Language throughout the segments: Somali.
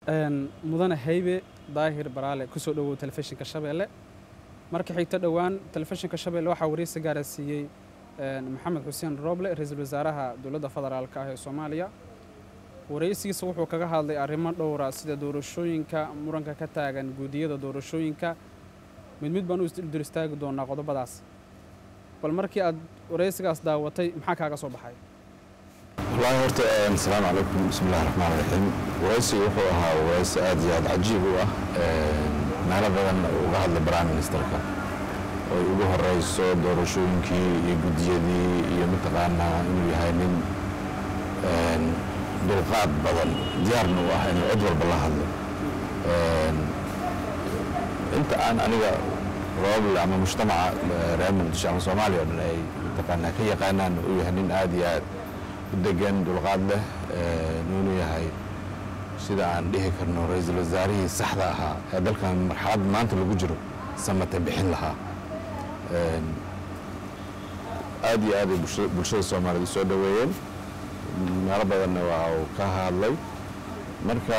mudane haybe daahir baraale kusoo dhowow telefishinka shabeelle marka xigto dhowaan telefishinka shabeelle waxaa wareysi gaara siiyey maxamed xuseen rooble ra-iisul wasaaraha dowladda federaalka ah ee soomaaliya wareysigiisa wuxuu kaga hadlay arrimo dhowra sida doorashooyinka muranka ka taagan guudiyada doorashooyinka mid mid baan u isdul istaagi doonaa qodobadaas bal markii aad wareysigaas daawatay maxaa kaaga soo baxay wallaahi horta asalaamu calaykum bismi illahi raxmaan raxiim waraysigu wuxuu ahaa waraysi aad iyo aad cajiib u ah meelo badan uga hadlay prime ministerka oy ugu horeyso doorashooyinkii iyo guddiyadii iyo mataqaanaa inuu yahay nin dulqaad badan diyaarna u ah inuu cid walba la hadlo inta aan aniga rooble ama mujtamaca reer muqdisho ama soomaaliya o dhan ay mataqaanaa ka yaqaanaan uu yahay nin aad iyo aad u degan dulqaad leh nuunu yahay sida aan dhihi karno ra-iisul wasaarihii saxda ahaa ee dalkan marxalad maanta lagu jiro samate bixin lahaa aad iyo aad ay bulshada soomaaliyed u soo dhoweeyeen meelo badanna waa uu ka hadlay marka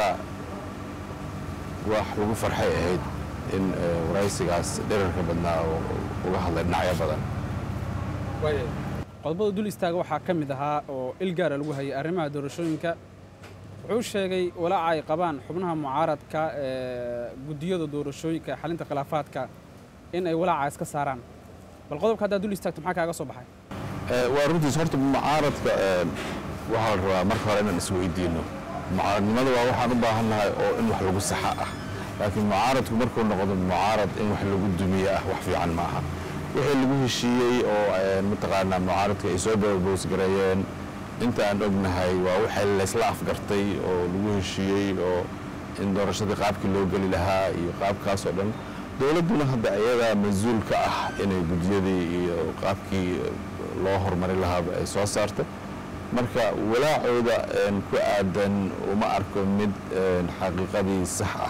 wax lagu farxay ahayd in waraysigaas dherarka badnaa uga hadlay dhinacyo badan qodobada dul istaaga waxaa ka mid ahaa oo il gaara lagu hayay arrimaha doorashooyinka wuxuu sheegay walaaca ay qabaan xubnaha mucaaradka ee guddiyada doorashooyinka ee xalinta khilaafaadka in ay walaaca iska saaraan bal qodobka haddaad dul istaagto maxaa kaaga soo baxay waa runtiis horta mucaaradka waxaa la rabaa marka hore inaan isweydiino mucaaradnimada waa waxaan u baahannahay oo in wax lagu saxa ah laakiin mucaaradku markuu noqdo mucaarad in wax lagu dumiye ah wax fiican ma aha wixii lagu heshiiyey oo mataqaanaa mucaaradka ay soo boosgareeyeen inta aan ognahay waa waxay laysla afgartay oo lagu heshiiyey oo in doorashadii qaabkii loo geli lahaa iyo qaabkaas oo dhan dowladduna hadda ayadaa mas-uul ka ah inay guddiyadii iyo qaabkii loo horumari lahaaba ay soo saartay marka walaacooda ku aadan uma arko mid xaqiiqadii sax ah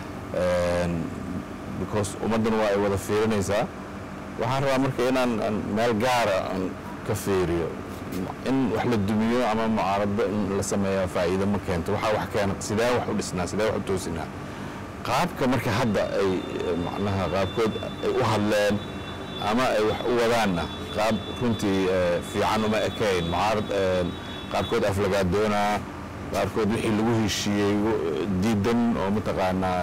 because ummaddan waa ay wada fiirinaysaa waxaan rabaa marka inaan meel gaara aan ka fiiriyo in wax la dumiyo ama mucaarado in la sameeya faa'iido ma keento waxaa wax keena sidee wax u dhisnaa sidee wax u toosinaa qaabka marka hadda ay macnaha qaabkood ay u hadleen ama ay wax u wadaanna qaab runtii fiican uma ekayn mucaarad qaarkood aflagaadoonaa qaarkood wixii lagu heshiiyey diidan oo mataqaanaa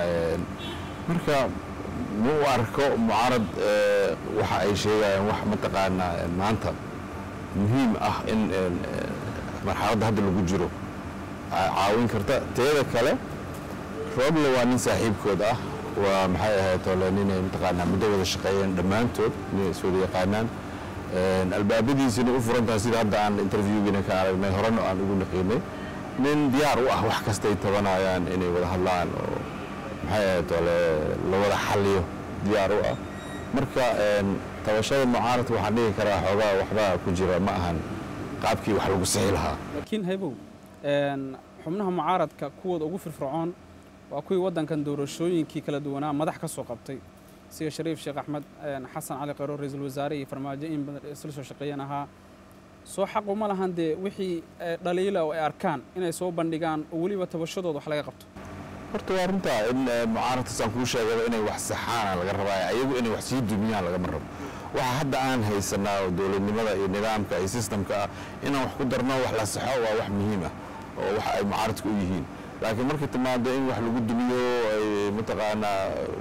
marka ma u arko mucaarad waxa ay sheegayaan wax mataqaanaa maanta muhiim ah in marxaladda hadda lagu jiro caawin karta teeda kale rooble waa nin saaxiibkood ah waa maxay ahayd ole ninay mataqaanaa muddo wada shaqeeyeen dhammaantood inay iswada yaqaanaan albaabadiisina u furantaha sida hadda aan interviewgiina ka aragnay horena aan ugu naqiinay nin diyaar u ah wax kastay tabanayaan inay wada hadlaan oo maxay ahayd ole la wada xaliyo diyaar u ah marka tabashada mucaaradka waxaan dhihi karaa xoogaa waxbaa ku jira ma ahan qaabkii wax lagu sixi lahaa laakiin haybow xubnaha mucaaradka kuwooda ugu firfircoon waa kuwii waddankan doorashooyinkii kala duwanaa madax ka soo qabtay sida shariif sheekh axmed xasan cali khayro ra-iisul wasaare iyo farmaajo in badan isla soo shaqeeyeen ahaa soo xaq uma lahan dee wixii dhaliila oo ay arkaan inay soo bandhigaan oo weliba tabashadooda wax laga qabto horta waa runtaa in mucaaradkaasaan kuu sheegaba inay wax saxaana laga rabaa ayagu inay wax sii dumiyaan lagama rabo waxa hadda aan haysanaa oo dowladnimada iyo nidaamka iyo sistamka ah inaan wax ku darno wax la saxo waa wax muhiim ah oo wax ay mucaaradka u yihiin laakiin markay timaado in wax lagu dumiyo ay mataqaanaa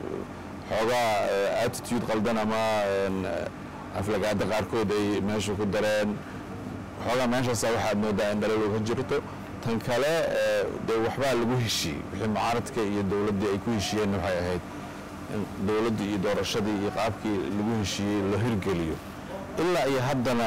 xoogaa attitude qaldan ama aflagaada qaarkood ay meesha ku dareen xoogaa meeshaasa waxaad moodaa in dhaliil ka jirto tan kale dee waxbaa lagu heshiiyey wixii mucaaradka iyo dowladdii ay ku heshiiyeen waxay ahayd in dowladdii iyo doorashadii iyo qaabkii lagu heshiiyey la hirgeliyo ilaa iyo haddana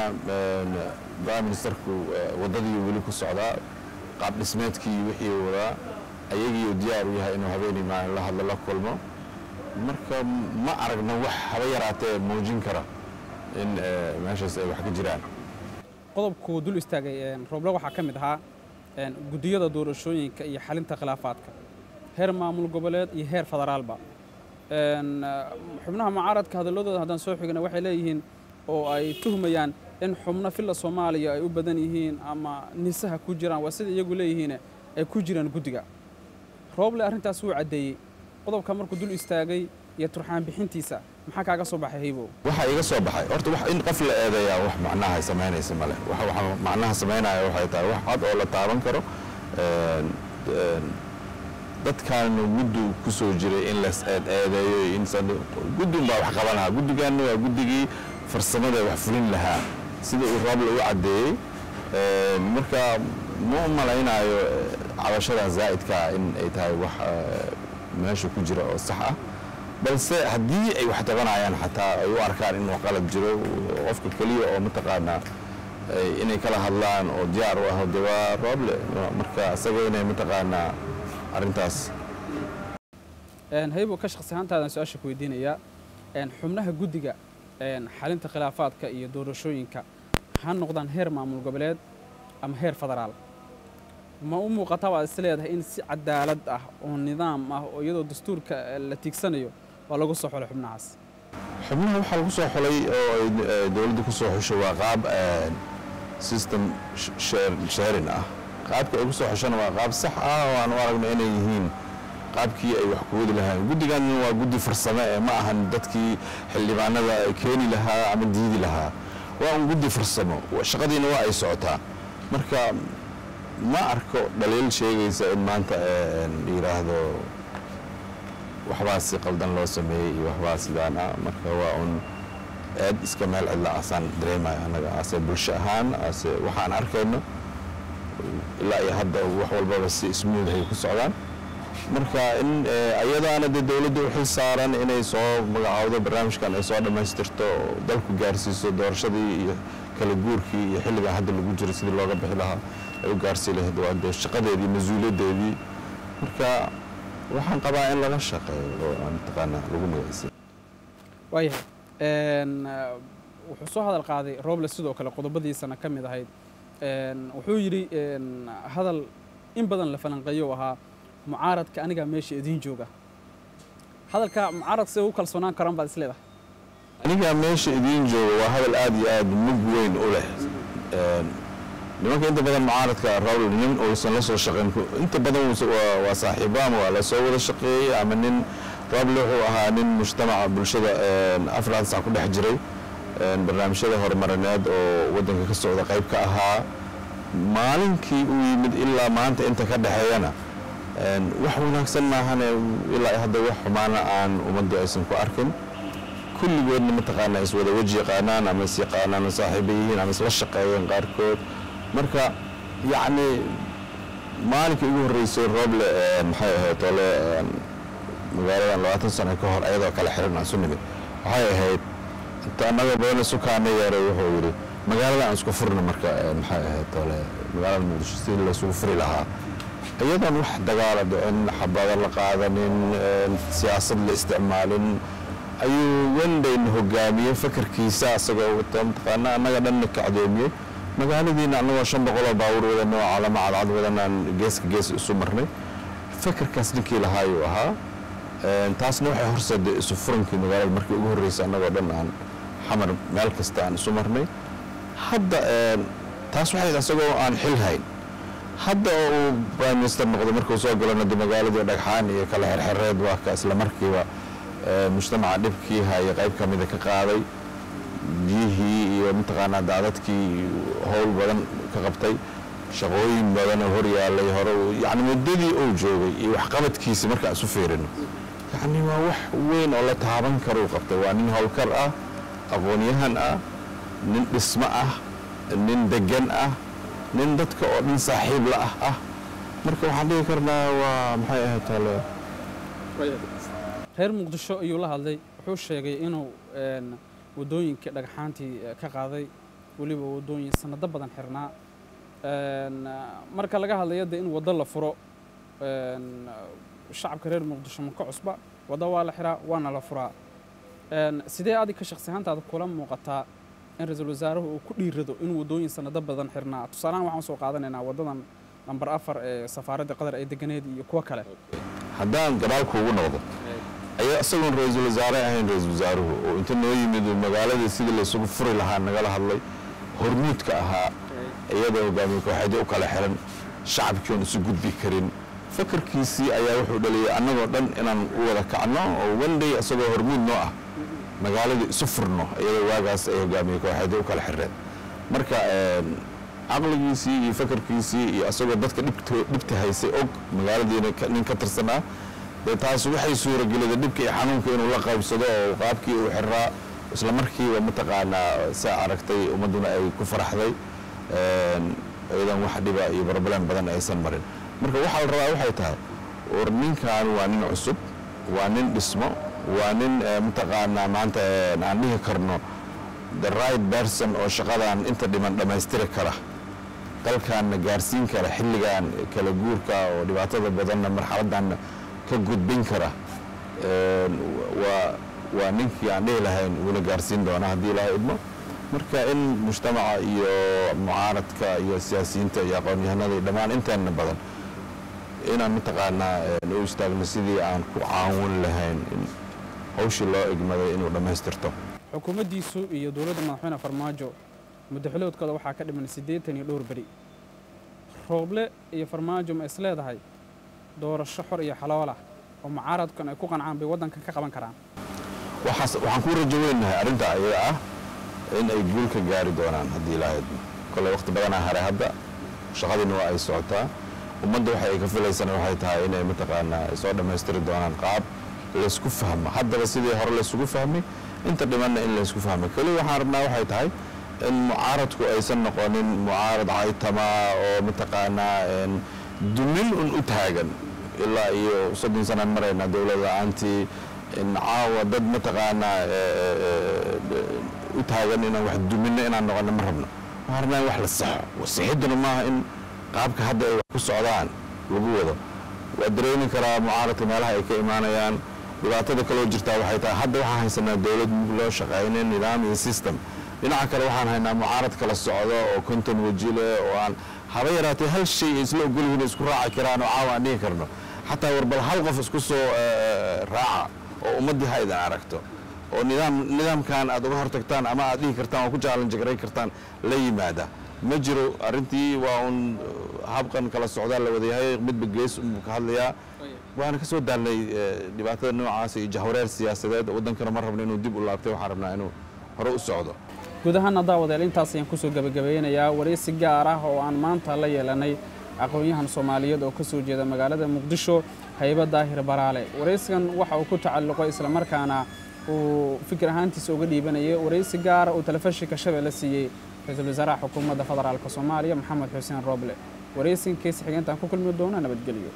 prime ministerku waddadii weli ku socdaa qaab dhismeedkii wixii wadaa ayagiiu diyaar u yahay inuu habeenii maalin la hadlo la kulmo marka ma aragna wax haba yaraatee muujin kara in meeshaas ay wax ka jiraan qodobkuu dul istaagay rooble waxaa ka mid ahaa guddiyada doorashooyinka iyo xalinta khilaafaadka heer maamul goboleed iyo heer federaalba xubnaha mucaaradka hadalladooda haddaan soo xigna waxay leeyihiin oo ay tuhmayaan in xubno filla soomaaliya ay u badan yihiin ama nisaha ku jiraan waa sida iyagu leeyihiin ay ku jiraan guddiga rooble arrintaas wuu caddeeyey qodobka markuu dul istaagay iyo turxaan bixintiisa maxaa kaaga soo baxay haybow waxaa iga soo baxay horta wax in qof la eedeeyaa wax macnaha samaynaysa male waxa waxa macnaha samaynaya waxay tahay wax cad oo la taaban karo een, een, dadkaanu muddu ku soo jiray in las eed eedeeyo iyo in san- guddun baa wax qabanaha guddigaanna waa guddigii farsamada wax fulin lahaa sida uu rooble u caddeeyey Een, marka ma u malaynayo eh, cabashadan zaa'idkaa in ay tahay wax eh, meesha ku jira oo sax ah balse haddii ay wax tabanayaan xataa ay u arkaan in wax qalad jiro qofka keliya oo mataqaanaa ay- inay kala hadlaan oo diyaar u ah de waa rooble marka isaga inay mataqaanaa arrintaas Een, haybow ka shaqsi ahaantaadan su-aasha ku weydiinayaa een, xubnaha guddiga een, xalinta khilaafaadka iyo doorashooyinka ha noqdaan heer maamul goboleed ama heer federaal ma u muuqata baad is leedahay in si cadaalad ah oo nidaam ah oo iyadoo dastuurka eh, la tiigsanayo waa lagu soo xulay xubnahaas xubnaha waxaa lagu soo xulay oo ay eh, dowladda ku soo xushay waa qaab eh, system sh- share- sharing ah qaabka ay ku soo xushana waa qaab sax ah oo aan u aragno inay yihiin qaabkii ay wax ku wadi lahaayeen guddigan waa guddi farsame ee ma ahan dadkii xildhibaanada ay keeni lahaa ama diidi lahaa waa un guddi farsamo shaqadiina waa ay socotaa marka ma arko dhaliil sheegaysa in maanta eh, la yidhaahdo waxbaa si qaldan loo sameeyey iyo waxbaa sidaan ah marka waa un aad iska meel cidla asaan dareemayo annaga ase bulsho ahaan ase waxaan arkayno ilaa iyo hadda wax walbaba si smooth ay ku socdaan marka in eh, ayadaana dee dowladda u xil saaran inay soo magacaawdo barnaamijkan ay soo dhammaystirto oo dalku gaarsiiso doorashadii iyo kala guurkii iyo xilligan hadda lagu jiro sidii looga bixi lahaa ay u gaarsii lahayd waa dee shaqadeedii mas-uuliyaddeedii marka waxaan qabaa in laga shaqeeyo oo aan mataqaanaa lagu magacaysan waayahay een, eh, wuxuu soo hadal qaaday rooble sidoo kale qodobadiisana ka mid ahayd een, wuxuu yidhi een, hadal in badan la falanqeeyo ahaa mucaaradka anigaa meesha idiin jooga hadalka mucaarad siday u kalsoonaan karaan baad is leedahay aniga meesha idiin jooga waa hadal aad iyo aad mug weyn u leh Een, nimanka inta badan mucaaradka rawl nin uusan la soo shaqayn ku- inta badan wuusa- waa- waa saaxiibo ama waa la soo wada shaqeeyey ama nin rable wuxuu ahaa nin mujtamaca bulshada een, afraad sac ku dhex jiray een, barnaamijyada horumarineed oo waddanka ka socda qayb ka ahaa maalinkii uu yimid ilaa maanta inta ka dhexeeyana een, wax wanaagsan maahane ilaa hadda wax xumaana aan ummaddu aysan ku arkin kulligoodna mataqaanaa is wada weji yaqaanaan ama is yaqaanaan oo saaxiibo yihiin ama isla shaqeeyeen qaarkood marka yacni maalinkii ugu horreysay rooble ee, maxay ahayd tole een, magaaladan labaatan sano ka hor ayadoo kale xiran aan su nimid waxay ahayd inta annaga badan sukaana yeeray wuxuu yidhi magaalada aan isku furno marka ee, maxay ahayd tole magaalada muqdisho sidii laysugu furi lahaa iyadoon wax dagaala dhicin xabado la qaadanin een, siyaasad la isticmaalin ayuu wendayna hogaamiyey fakarkiisa asagoo wata mataqaana annaga dhanna kacdoomiyey magaaladiina annagoo shan boqoloo baabuur wadana oo calamo cadcad wadanaan geeska gees isu marnay fakarkaas ninkii lahaayuu ahaa Een, taasna waxay horseeday isu furankii magaalada markii ugu horreysay annagoo dhan aan xamar meel kasta aan isu marnay hadda een, taas waxay ahayd asagoo aan xil hayn hadda oo uu prime minister noqday markuu soo galana de magaaladii dhagxaan iyo kala xerxereed waa ka isla markiiba ee, mujtamaca dhibkii haya qayb ka mida ka qaaday biyihii iyo mataqaanaa daadadkii howl badan ka qabtay shaqooyin badan oo hor yaallay hore uu- yacni muddadii uu joogay iyo waxqabadkiisi markaan isu fiirino yacni waa wax weyn oo la taaban karuu qabtay waa nin howlkar ah aqoon-yahan ah nin dhismo ah nin degan ah nin dadka oo dhan saaxiib la ah ah marka waxaan dhihi karnaa waa maxay ahayd tale reer muqdisho ayuu la hadlay wuxuu sheegay inuu een, waddooyinkii dhagxaantii eh, ka qaaday weliba waddooyin sanado badan xirnaa Een, marka laga hadlayo de in waddo la furo een, shacabka reer muqdisho ma ka cusba waddo waa la xiraa waana la furaa Een, sidee adig ka shaqsi ahaantaada kula muuqataa in ra-iisul wasaaruhu uu ku dhiirado in waddooyin sanado badan xirnaa tusaalahaan waxaan soo qaadanaynaa waddadan nambar afar ee safaaradda qatar ay deganeed iyo kuwo kale haddaan gadaal kuugu noqdo ayaa isagoon ra-iisul wasaare ahayn ra-iisul wasaaruhu oo inta noo yimid uu magaaladii sidii laysugu furi lahaa nagala hadlay hormuudka ahaa iyadoo hogaamiye kooxeedyo u kala xiran shacabkii oon isu gudbi karin fakarkiisii ayaa wuxuu dhaliyay annagoo dhan inaan u wada kacno oo one day isagoo hormuud noo ah magaaladii isu furno iyadoo waagaas ay hogaamiye kooxeedii u kala xireen marka caqligiisii iyo fakarkiisii iyo isagoo dadka dhibta haysay og magaaladiina nin ka tirsanaa dee taas waxay suurageliday dhibka iyo xanuunka inuu la qaybsado oo qaabkii uu xiraa isla markiiba mataqaanaa saa aragtay ummadduna ay ku faraxday iyadan wax dhiba iyo barbalan badan aysan marin marka waxaa la rabaa waxay tahay war ninkan waa nin cusub waa nin dhismo waa nin mataqaanaa maanta aan dhihi karno the right person oo shaqadan inta dhiman dhammaystiri kara dalkaanna gaarsiin kara xilligan kala guurka oo dhibaatada badanna marxaladanna ka gudbin kara waa waa ninkii aan dhihi lahayn wula gaarsiin doona haddii ilaahay idmo marka in mujtamaca iyo mucaaradka iyo siyaasiyiinta iyo aqoon-yahanada dhammaan inteena badan inaan mataqaanaa u istaagno sidii aan ku caawin lahayn in hawshii loo egmaday inuu dhammaystirto xukuumaddiisu iyo dowladda madaxweyne farmaajo muddaxiloodkooda waxaa ka dhiman siddeetan iyo dhowr beri rooble iyo farmaajo ma is leedahay doorasho xor iyo xaloolah oo mucaaradkan ay ku qancaan bay waddankan ka qaban karaan waxaan ku rajo weynahay arrinta ayaga ah in ay guul ka gaari doonaan haddii ilaahay kole waqti badanaa haray hadda shaqadiina waa ay socotaa ummadda waxa ay ka filaysana waxay tahay inay mataqaanaa soo dhammaystiri doonaan qaab laysku fahmo haddaba sidii hore laysugu fahmay inta dhimanna in laysku fahmay keli waxaan rabnaa waxay tahay in mucaaradku aysan noqonin mucaarad caytama oo mataqaanaa dumin un u taagan ilaa iyo soddon sanaan maraynaa dowlad la-aantii caawa dad mataqaanaa u taagan inaan wax duminno inaan noqono ma rabno waxaan rabnaa in wax la saxo wasixidduna maaha in qaabka hadda ay wax ku socdaan lagu wado waa dareemi karaa mucaaradka meelaha ay ka imaanayaan dhibaatada kaloo jirtaa waxay tahay hadda waxaan haysanaa dowlad mug loo shaqayna nidaam iyo system dhinaca kale waxaan haynaa mucaarad kala socdo oo konton weji leh oo aan haba yaraatee hal shay ay isla ogolyihiin isku raaci karaan oo caawa aan dhihi karno xataa warbal hal qof isku soo raaca oo ummaddii ha idin aragto oo nidaam nidaamkan aad uga hortagtaan ama aad dhihi kartaan oo ku jaalanjagaray kartaan la yimaada ma jiro arrintii waa uun habqan kala socdaa la wadayahay midba gees unbuu ka hadlayaa waana ka soo daalnay dhibaatada noocaas iyo jahwareer siyaasadeed waddankana ma rabno inuu dib u laabtay waxaan rabnaa inuu hore u socdo guud ahaana daawadeel intaas ayaan kusoo gebagabeynayaa waraysi gaar ah oo aan maanta la yeelanay aqoon-yahan soomaaliyeed oo ka soo jeeda magaalada muqdisho hayba daahir baraale waraysigan waxa uu ku tacalluqay islamarkaana uu fikir ahaantiisa uga dhiibanayay waraysi gaara uu telefishinka shabeelle siiyey ra-iisul wasaaraha xukuumadda federaalk soomaaliya maxamed xuseen rooble waraysigan keesi xigeentaan ku kulmi doona nabadgelyo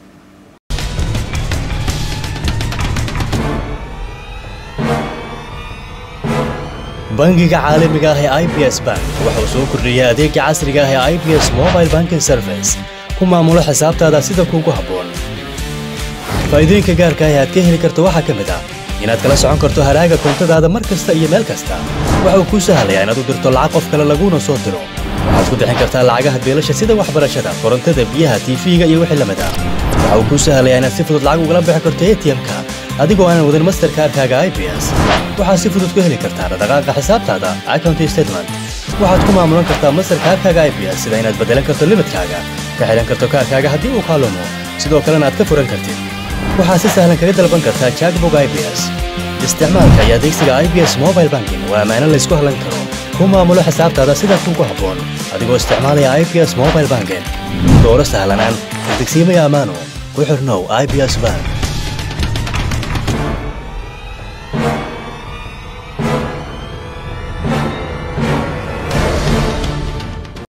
bangiga caalamiga ah ee i b s bank wuxuu soo kordhiyey adeega casriga ah ee i b s mobile banking service ku maamulo xisaabtaada sida kuugu habboon faa'iidooyinka gaarka ah ee aad ka heli karto waxaa ka mid ah inaad kala socon karto haraaga koontadaada mar kasta iyo meel kasta waxa uu kuu sahlayaa inaad u dirto lacag qof kale laguuna soo diro waxaad ku bixin kartaa lacagaha beelasha sida waxbarashada korontada biyaha tiifiga iyo wixii lamid ah waxa uu kuu sahlayaa inaad si fudud lacag ugala bixi karto atm-ka adigoo aanan wadin masterkaarkaaga i b s waxaad si fudud ku heli kartaa dhaqdhaqaaqa xisaabtaada account statement waxaad ku maamulan kartaa masterkaarkaaga i b s sida inaad beddelan karto limidkaaga ka xidhan karto kaarkaaga haddii uu kaalumo sidoo kalena aad ka furan kartid waxaad si sahlan kaga dalban kartaa jackbog i b s isticmaalka iyo adeegsiga i b s mobile banking waa ammaano laysku hallan karo ku maamulo xisaabtaada sida kuugu habboon adigoo isticmaalaya i b s mobile banking dooro sahlanaan degsiimaya ammaano ku xirnow i b s bank